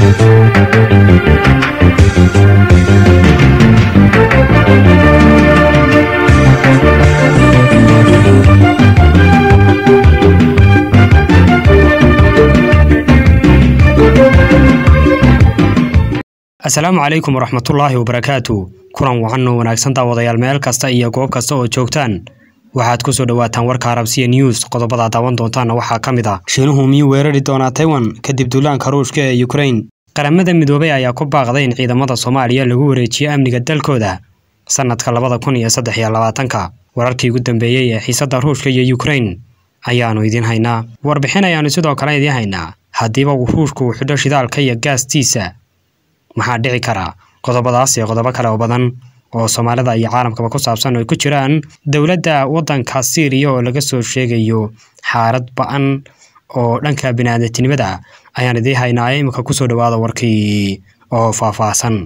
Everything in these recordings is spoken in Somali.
asalaamu calaykum waraxmatullaahi wabarakaatu kulan wacan oo wanaagsan daawadayaal meel kasta iyo goob kasta oo joogtaan waxaad ku soo dhowaataan warka arabsiya news qodobada daawan doontaana waxaa ka mid ah shiinuhu miyuu weerari doonaa taiwan kadib duulaanka ruushka ee ukrain qaramada midoobay ayaa ku baaqday in ciidamada soomaaliya lagu wareejiyo amniga dalkooda sanadka labada kun iyo saddex iyo labaatanka wararkii ugu dambeeyey ee xiisadda ruushka iyo ukrain ayaannu idiin haynaa warbixin ayaannu sidoo kale idiin haynaa haddiiba uu ruushku uu xidho shidaalka iyo gaastiisa maxaa dhici karaa qodobadaas iyo qodobo kale oo badan oo soomaalida iyo caalamkaba ku saabsan oo ay ku jiraan dowladda waddanka siiriya oo laga soo sheegayo xaalad ba-an oo dhanka bini'aadamtinimada ayaan idiin haynaa imika kusoo dhowaada warkii oo faahfaahsan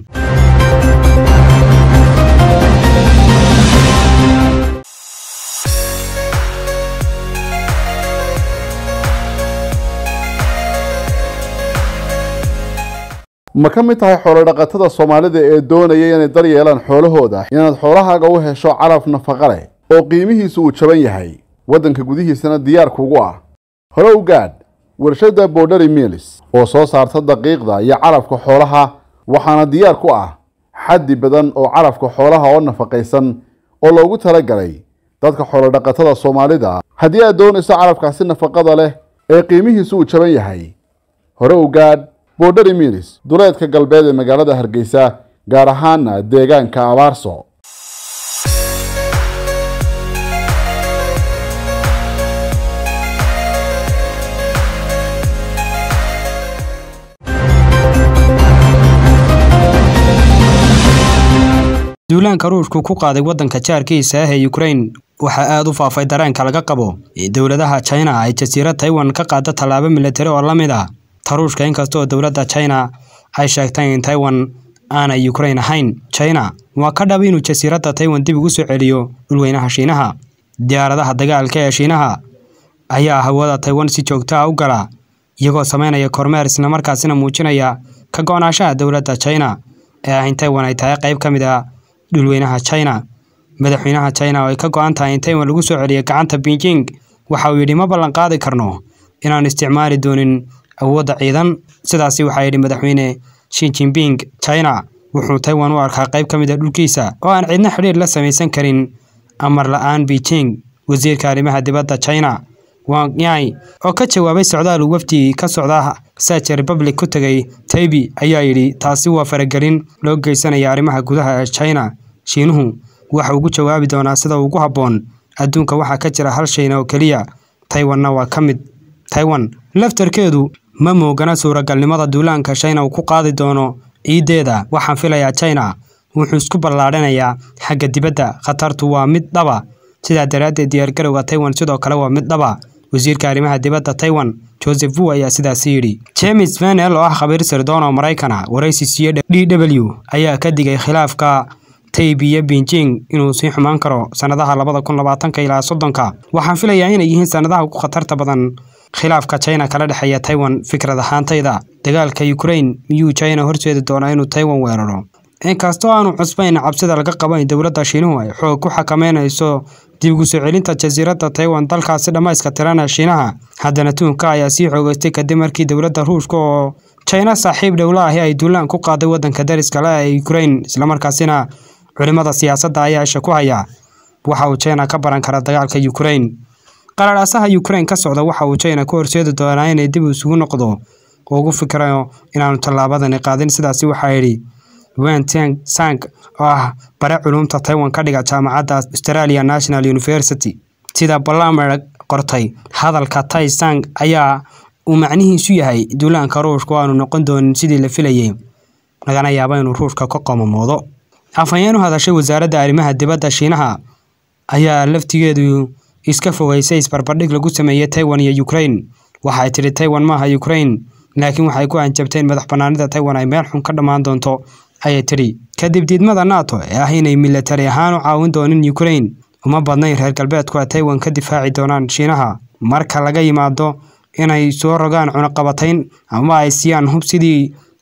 ma ka mid tahay xoolodhaqatada soomaalida ee doonaya inay dar yeelaan xoolahooda inaad xoolahaaga u hesho calaf nafaqa leh oo qiimihiisu uu jaban yahay waddanka gudihiisana diyaar kugu ah hore u gaadh warshadda borderi milis oo soo saarta daqiiqda iyo calafka xoolaha waxaana diyaar ku ah xaddi badan oo calafka xoolaha oo nafaqaysan oo loogu talagalay dadka xoolodhaqatada soomaalida haddii aad doonayso calafkaasi nafaqada leh ee qiimihiisu uu jaban yahay hore u gaadh borderi milis duleedka galbeed ee magaalada hargeysa gaar ahaana deegaanka abaarso duulaanka ruushku ku qaaday waddanka jaarkiisa ah ee ukrain waxaa aada u faafay dareenka laga qabo in dowladaha china ay jasiirad taiwan ka qaada tallaabo milatari oo la mid ah taruushka inkastoo dowladda china ay sheegtay in taiwan aanay ukrain ahayn china waa ka dhab inuu jasiiradda taiwan dib ugu soo celiyo dhulweynaha shiinaha diyaaradaha dagaalka ee shiinaha ayaa hawada taiwan si joogto ah u gala iyagoo sameynaya kormeer islamarkaasina muujinaya ka go-naanshaha dowladda china ee ah in taiwan ay tahay qayb ka mid a dhulweynaha china madaxweynaha china oo ay ka go-an tahay in taiwan lagu soo celiyo gacanta beijing waxa uu yidhi ma ballan qaadi karno inaan isticmaali doonin awoodda ciidan sidaasi waxaa yidhi madaxweyne shi jinping china wuxuu taiwan u arkaa qayb ka mid a dhulkiisa oo aan cidna xidhiir la samaysan karin amar la-aan beijing wasiirka arrimaha dibadda china wang yai oo ka jawaabay socdaal uu wafdi ka socda saja republic ku tegay taibi ayaa yidhi taasi waa faragelin loo geysanaya arrimaha gudaha ee china shiinuhu waxa ugu jawaabi doonaa sida ugu habboon adduunka waxaa ka jira hal shayna oo keliya taiwanna waa ka mid taiwan laftarkeedu ma moogana suuragalnimada duulaanka china uu ku qaadi doono ciiddeeda waxaan filayaa china wuxuu isku ballaadhanayaa xagga dibadda khatartu waa mid dhaba sidaa daraaddeed diyaargarowga taiwan sidoo kale waa mid dhaba wasiirka arrimaha dibadda taiwan joseph wu ayaa sidaasi yidhi james venel oo ah khabiir sirdoon oo maraykana waraysi siiye d w ayaa ka digay khilaafka tayb iyo beijing inuu sii xumaan karo sannadaha labada kun labaatanka ilaa soddonka waxaan filayaa inay yihiin sannadaha ugu khatarta badan khilaafka china kala dhexeeya taiwan fikrad ahaantayda dagaalka ukrain miyuu china horseedi doonaa inuu taiwan weeraro inkastoo aanu cusbayn cabsida laga qabo in dowladda shiinuhu ay xoog ku xakameynayso dib ugu soo celinta jasiiradda taiwan dalkaasi dhammayska tirana shiinaha haddana tuunka ayaa sii xoogeystay kadib markii dowladda ruushka oo china saaxiib dhowla ahi ay duulaan ku qaaday waddanka dariska le ee ukrain islamarkaasina culimada siyaasadda ayaa isha ku haya waxa uu china ka baran kara dagaalka ukrain qararhaasaha ukrain ka socda waxa uu china ku horseedi doonaa inay dib isugu noqdo oo ugu fikirayo inaanu tallaabadani qaadin sidaasi waxaa yidhi wenteng sang oo ah bare culumta taiwan ka dhiga jaamacadda australia national university sida balamer qortay hadalka tai sang ayaa uu macnihiisu yahay duulaanka ruushka oo aanu noqon doonin sidii la filayay lagana yaabo inuu ruushka ka qoomamoodo afhayeen u hadashay wasaaradda arrimaha dibadda shiinaha ayaa laftigeedu iska fogeysay isbarbardhig lagu sameeyey taiwan iyo ukrain waxay tidhi taiwan maaha ukrain laakiin waxay ku hanjabteen madax bannaanida taiwan ay meel xun ka dhammaan doonto ayay tidhi kadib diidmada nato ee ah inay milatari ahaan u caawin doonin ukrain uma badnayn reer galbeedku ay taiwan ka difaaci doonaan shiinaha marka laga yimaado inay soo rogaan cunaqabatayn ama ay siiyaan hub sidii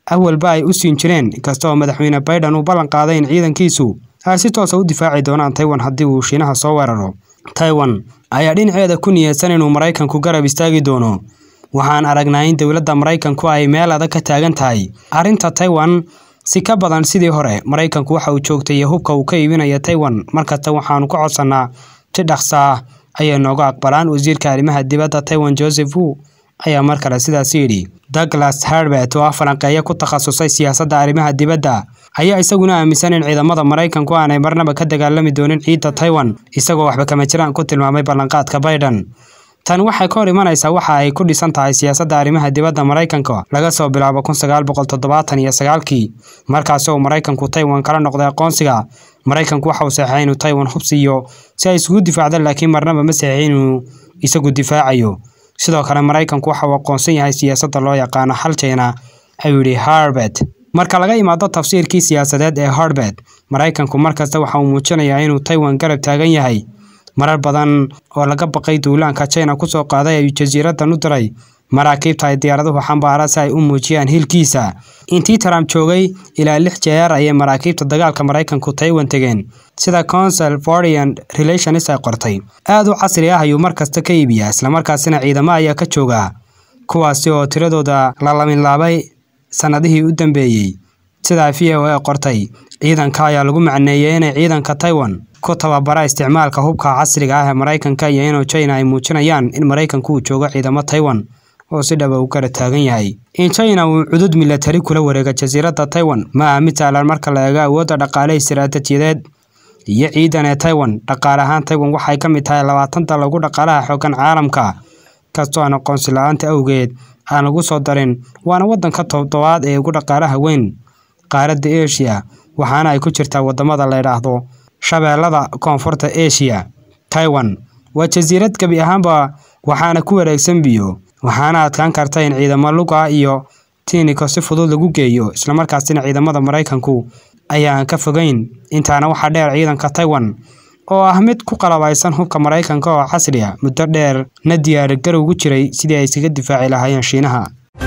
awalba ay u siin jireen inkasta oo madaxweyne biden uu ballan qaaday in ciidankiisu ay si toosa u difaaci doonaan taiwan haddii uu shiinaha soo weeraro taiwan ayaa dhinaceeda ku niyadsan inuu maraykanku garab istaagi doono waxaan aragnaa in dowladda maraykanku ay meel adag ka taagan tahay arrinta taiwan si ka badan sidii hore maraykanku waxa uu joogtay hubka uu ka iibinaya taiwan markasta waxaanu ka codsannaa si dhaqsaa ayay nooga aqbalaan wasiirka arrimaha dibadda taiwan joseph wu ayaa mar kale sidaas yidhi douglas herbert oo ah falanqeeyo ku takhasusay siyaasadda arrimaha dibadda ayaa isaguna aaminsan in ciidamada maraykanku aanay marnaba ka dagaalami doonin ciidda taiwan isagoo waxba kama jiraan ku tilmaamay ballanqaadka biden tani waxay ka hor imanaysaa waxa ay ku dhisan tahay siyaasadda arrimaha dibadda maraykanka laga soo bilaabo kun sagaal boqol toddobaatan iyo sagaalkii markaasi oo maraykanku taiwan kala noqday aqoonsiga maraykanku waxa uu saxeexay inuu taiwan hub siiyo si ay isugu difaacda laakiin marnaba ma saxeexin inuu isagu difaacayo sidoo kale maraykanku waxa uu aqoonsan yahay siyaasadda loo yaqaano hal china ayuu yidhi harbert marka laga imaado tafsiirkii siyaasadeed ee harbert maraykanku markasta waxa uu muujinayaa inuu taiwan garab taagan yahay marar badan oo laga baqay duulaanka china kusoo qaaday ayuu jasiiraddan u diray maraakiibta ay diyaaraduhu xambaara si ay u muujiyaan hilkiisa intii trump joogay ilaa lix jeer ayay maraakiibta dagaalka maraykanku taiwan tegeen sida council foreign relations ay qortay aad u casri ah ayuu mar kasta ka iibiyaa islamarkaasina ciidamo ayaa ka jooga kuwaasi oo tiradooda la laminlaabay sannadihii u dambeeyey sidaa v o a qortay ciidanka ayaa lagu macneeyey inay ciidanka taiwan ku tababara isticmaalka hubka casriga ah ee maraykanka iyo inuu china ay muujinayaan in maraykanku uu joogo ciidamo taiwan oo si dhaba u kala taagan yahay in china uu cudud milatari kula wareega jasiiradda taiwan ma aha mid sahlan marka la eego awoodda dhaqaale istiraatijiyadeed iyo ciidan ee taiwan dhaqaale ahaan taiwan waxay ka mid tahay labaatan dal ugu dhaqaalaha xoogan caalamka kastoo aan aqoonsi la-aanta awgeed aan lagu soo darin waana waddanka toddobaad ee ugu dhaqaalaha weyn qaaradda asia waxaana ay ku jirtaa waddamada la yidhaahdo shabeellada koonfurta asia taiwan waa jasiirad gebi ahaanba waxaana ku wareegsan biyo waxaana adkaan karta in ciidamo luga iyo tiiniko si fudud lagu geeyo islamarkaasina ciidamada maraykanku ayaan ka fogeyn intaana waxaa dheer ciidanka taiwan oo ah mid ku qalabaysan hubka maraykanka oo casri a muddo dheer na diyaar garowgu jiray sidii ay iskaga difaaci lahaayeen shiinaha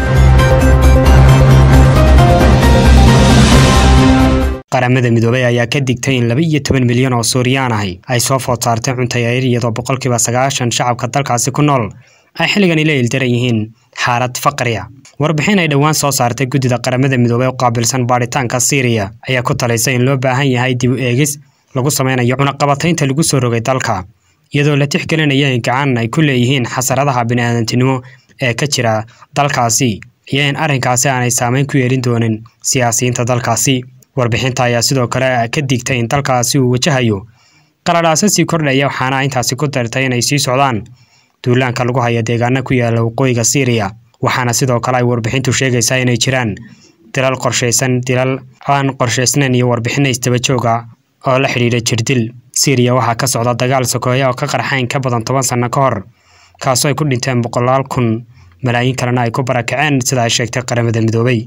qaramada midoobay ayaa ka digtay in laba iyo toban milyan oo suuriyaan ahi ay soo food saartay cuntayayr iyadoo boqolkiiba sagaashan shacabka dalkaasi ku nool ay xilligani la ildaran yihiin xaalad faqriya warbixin ay dhowaan soo saartay guddida qaramada midoobey oo qaabilsan baadhitaanka siiriya ayaa ku talaysay in loo baahan yahay dib u eegis lagu sameynayo cunaqabataynta lagu soo rogay dalka iyadoo la tixgelinaya in gacan ay ku leeyihiin xasaradaha bini'aadantinimo ee ka jira dalkaasi iyo in arrinkaasi aanay saameyn ku yeelin doonin siyaasiyiinta dalkaasi warbixinta ayaa sidoo kale ka digtay in dalkaasi uu wajahayo qaladhaasa sii kordhaya waxaana intaasi ku dartay inay sii socdaan duulaanka lagu haya deegaana ku yaala waqooyiga siiriya waxaana sidoo kale ay warbixintu sheegaysaa inay jiraan dilal qorshaysan dilal aan qorshaysnayn iyo warbixino isdaba jooga oo la xidhiidha jirdil siiriya waxaa ka socda dagaal sokeeya oo ka qarxayn ka badan toban sanno ka hor kaasoo ay ku dhinteen boqolaal kun malaayiin kalena ay ku barakaceen sida ay sheegtay qaramada midoobay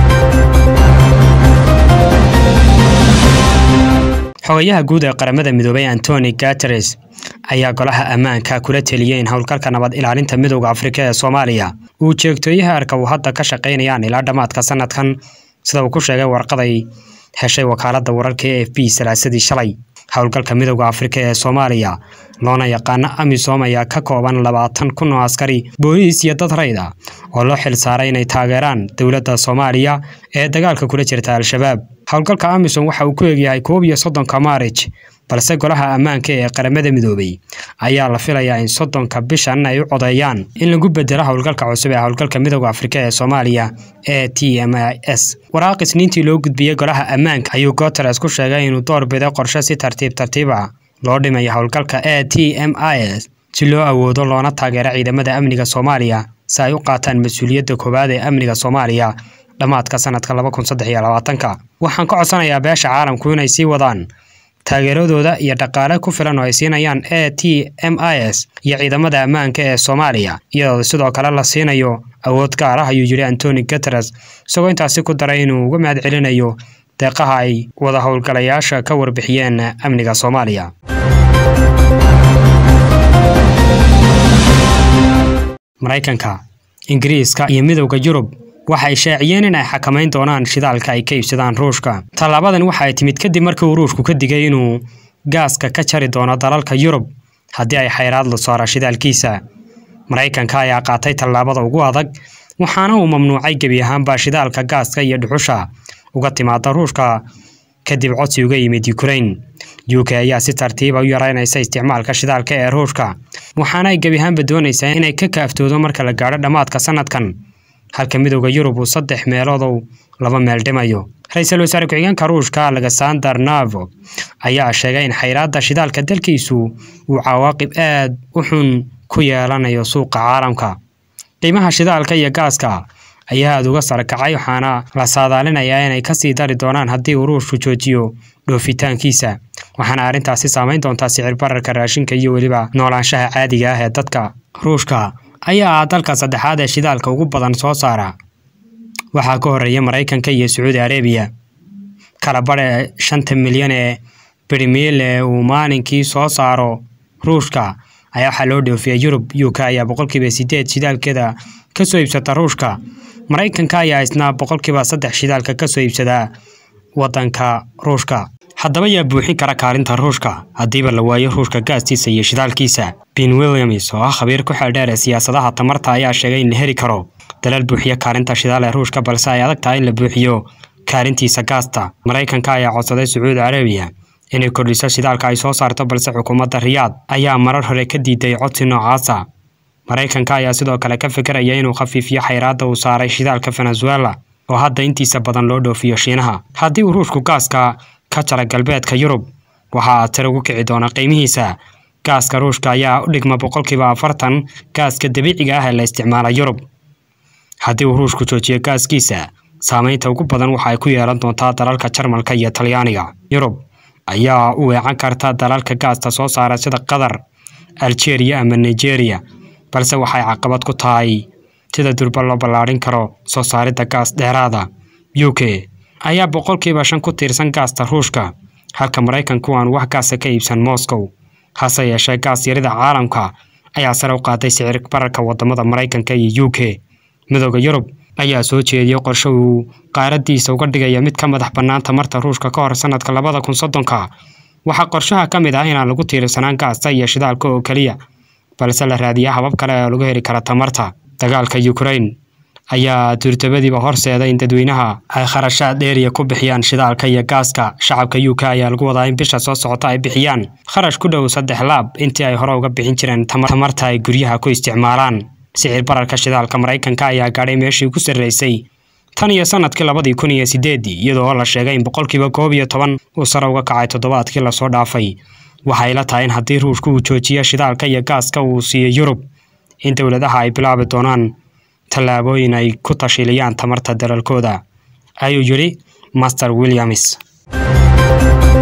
xogayaha guud ee qaramada midoobay antoni gateres ayaa golaha ammaanka kula teliyey in howlgalka nabad ilaalinta midowda afrika ee soomaaliya uu jeegtooyaha arka uu hadda ka shaqaynayaan ilaa dhammaadka sanadkan sida uu ku sheegay warqaday heshay wakaaladda wararka e f b salaasadii shalay howlgalka midowda afrika ee soomaaliya loona yaqaano amisom ayaa ka kooban labaatan kun oo askari booliis iyo dad rayd ah oo loo xil saaray inay taageeraan dowladda soomaaliya ee dagaalka kula jirta al-shabaab howlgalka amisom waxa uu ku egyahay koob iyo soddonka maarij balse golaha ammaanka ee qaramada midoobay ayaa la filayaa in soddonka bishan ay u codeeyaan in lagu bedelo howlgalka cusub ee howlgalka midowda afrika ee soomaaliya ee t m i s waraaq isniintii loo gudbiyey golaha ammaanka ayuu guteres ku sheegay inuu door biday qorshe si tartiib tartiib ah loo dhimayo howlgalka ee t m i s si loo awoodo loona taageero ciidamada amniga soomaaliya si ay u qaataan mas-uuliyadda koowaad ee amniga soomaaliya dhammaadka sanadka laba kun saddex iyo labaatanka waxaan ka codsanayaa beesha caalamku inay sii wadaan taageeradooda iyo dhaqaale ku filan oo ay siinayaan e t m i s iyo ciidamada ammaanka ee soomaaliya iyadoo sidoo kale la siinayo awood gaar ah ayuu yidhi antoni guteres isagoo intaasi ku daray inuu uga mahad celinayo deeqaha ay wada howlgalayaasha ka warbixiyeen amniga soomaaliya maraykanka ingiriiska iyo midowda yurub waxay shaaciyeen in ay xakamayn doonaan shidaalka ay ka iibsadaan ruushka tallaabadan waxa ay timid kadib markii uu ruushku ka digay inuu gaaska ka jari doono dalalka yurub haddii ay xayraad la saaro shidaalkiisa maraykanka ayaa qaatay tallaabada ugu adag waxaana uu mamnuucay gebi ahaanba shidaalka gaaska iyo dhuxusha uga timaada ruushka kadib codsi uga yimid ukraine u k ayaa si tartiiba u yaraynaysa isticmaalka shidaalka ee ruushka waxaana ay gebi ahaanba doonaysaa inay ka kaaftoodo marka la gaadho dhammaadka sanadkan halka midowda yurub uu saddex meeloodow laba meel dhimayo ra-iisul wasaare ku-xigeenka ruushka alexander navo ayaa sheegay in xayraadda shidaalka dalkiisu uu cawaaqib aad u xun ku yeelanayo suuqa caalamka qiimaha shidaalka iyo gaaska ayaa aada uga sarakacay waxaana la saadaalinayaa inay kasii dari doonaan haddii uu ruushku joojiyo dhoofitaankiisa waxaana arrintaasi saameyn doontaa sicir bararka raashinka iyo weliba noolaanshaha caadiga ah ee dadka ruushka ayaa ah dalka saddexaad ee shidaalka ugu badan soo saara waxaa ka horeeya maraykanka iyo sacuudi arabiya kala badhe shanta milyan ee birmiil ee uu maalinkii soo saaro ruushka ayaa waxaa loo dhoofiya yurub u k ayaa boqolkiiba sideed shidaalkeeda kasoo iibsata ruushka maraykanka ayaa isna boqolkiiba saddex shidaalka kasoo iibsadaa wadanka ruushka haddaba yaa buuxin kara kaalinta ruushka haddiiba la waayo ruushka gaastiisa iyo shidaalkiisa ben williams oo ah khabiir ku xeeldheer ee siyaasadaha tamarta ayaa sheegay in la heli karo dalal buuxiya kaalinta shidaal ee ruushka balse ay adag tahay in la buuxiyo kaalintiisa gaasta maraykanka ayaa codsaday sacuudi carabiya inay kordhiso shidaalka ay soo saarto balse xukuumadda riyaad ayaa marar hore ka diiday codsi noocaasa maraykanka ayaa sidoo kale ka fikiraya inuu khafiifiyo xayraadda uu saaray shidaalka venezuela oo hadda intiisa badan loo dhoofiyo shiinaha haddii uu ruushku gaaska ka jara galbeedka yurub waxaa tiri ugu kici doona qiimihiisa gaaska ruushka ayaa u dhigma boqolkiiba afartan gaaska dabiiciga ah ee la isticmaala yurub haddii uu ruushku joojiyo gaaskiisa saameynta ugu badan waxa ay ku yeelan doontaa dalalka jarmalka iyo talyaaniga yurub ayaa u weecan karta dalalka gaasta soo saara sida qatar algeria ama nigeria balse waxay caqabad ku tahay sida durba loo ballaadhin karo soo saaridda gaas dheeraada u k ayaa boqolkiiba shan ku tiirsan gaasta ruushka halka maraykanku aan wax gaasa ka iibsan moscow hase yeeshee gaas yarida caalamka ayaa sare u qaaday sicir bararka wadamada maraykanka iyo u k midooda yurub ayaa soo jeediyey qorshe uu qaaradiisa uga dhigaya mid ka madax bannaan tamarta ruushka ka hor sanadka labada kun soddonka waxaa qorshaha ka mid ah inaan lagu tiirsanaan gaasta iyo shidaalka oo keliya balse la raadiya habab kale oo lagu heli kara tamarta dagaalka ukraine ayaa duurtabadiiba horseeda in dadweynaha ay kharashaad dheeriya ku bixiyaan shidaalka iyo gaaska shacabka u k ayaa lagu wadaa in bisha soo socota ay bixiyaan kharash ku dhow saddex laab intii ay hore uga bixin jireen tamarta ay guryaha ku isticmaalaan sicir bararka shidaalka maraykanka ayaa gaadhay meeshii ugu sarreysay tan iyo sanadkii labadii kun iyo sideedii iyadoo la sheegay in boqolkiiba koob iyo toban uu sare uga kacay toddobaadkii lasoo dhaafay waxay la tahay in haddii ruushku uu joojiyo shidaalka iyo gaaska uu siiyo yurub in dowladaha ay bilaabi doonaan tallaabooyin ay ku tashiliyaan tamarta dalalkooda ayuu yidhi master williams